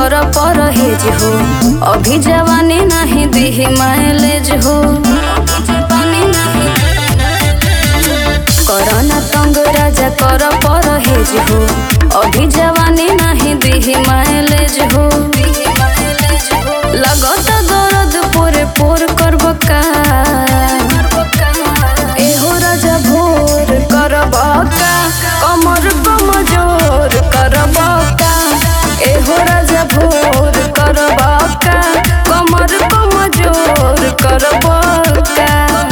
कर परहेज हो अभी जवानी नहीं दिही माइलेज हो करना तंग राजा कर परहेज हो अभी जवानी नहीं दिही माइलेज हो लगत दर्द पोरे पोर करब का एहो राजा भोर करब का कमर कमजोर करब का एहो राजा भोर करब का कमर कमजोर करब का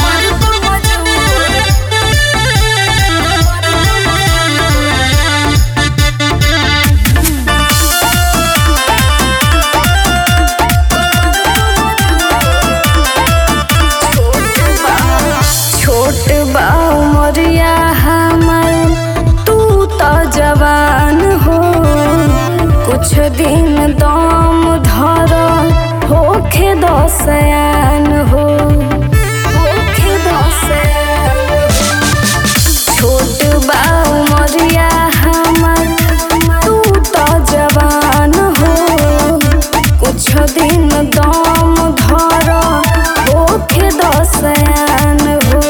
छोट बा उमरिया हमर तू तो जवान हो कुछ दिन दम धर होखे दसयान हो होखे दसयान छोट बा उमरिया हमर तू तो जवान हो कुछ दिन दम धर होखे दसयान हो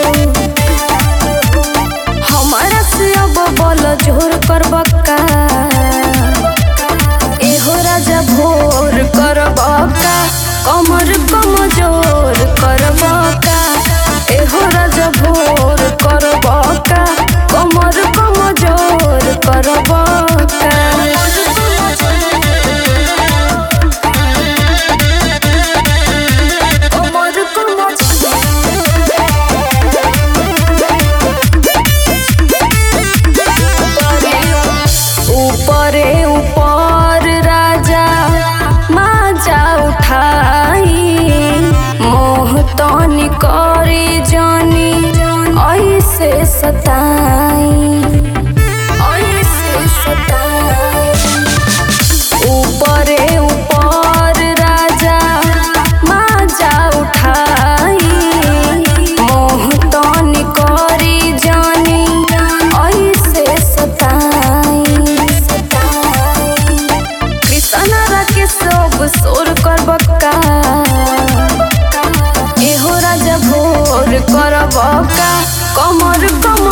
हमारा से अब बल जोर करब का एहो राजा भोर करब का कमर कमजोर करब का एहो राजा भोर करब का कमर कमजोर करब का कमर ऊपरे ऊपर राजा माजा उठाई मोह तनी करे जानी ऐसे सताई ऐसे सताई ऊपरे ऊपर राजा माजा उठाई मोह तनी करी जानी ऐसे सताई कृष्ण राके सब सोर करब का एहो राजा भोर करब का कमर कम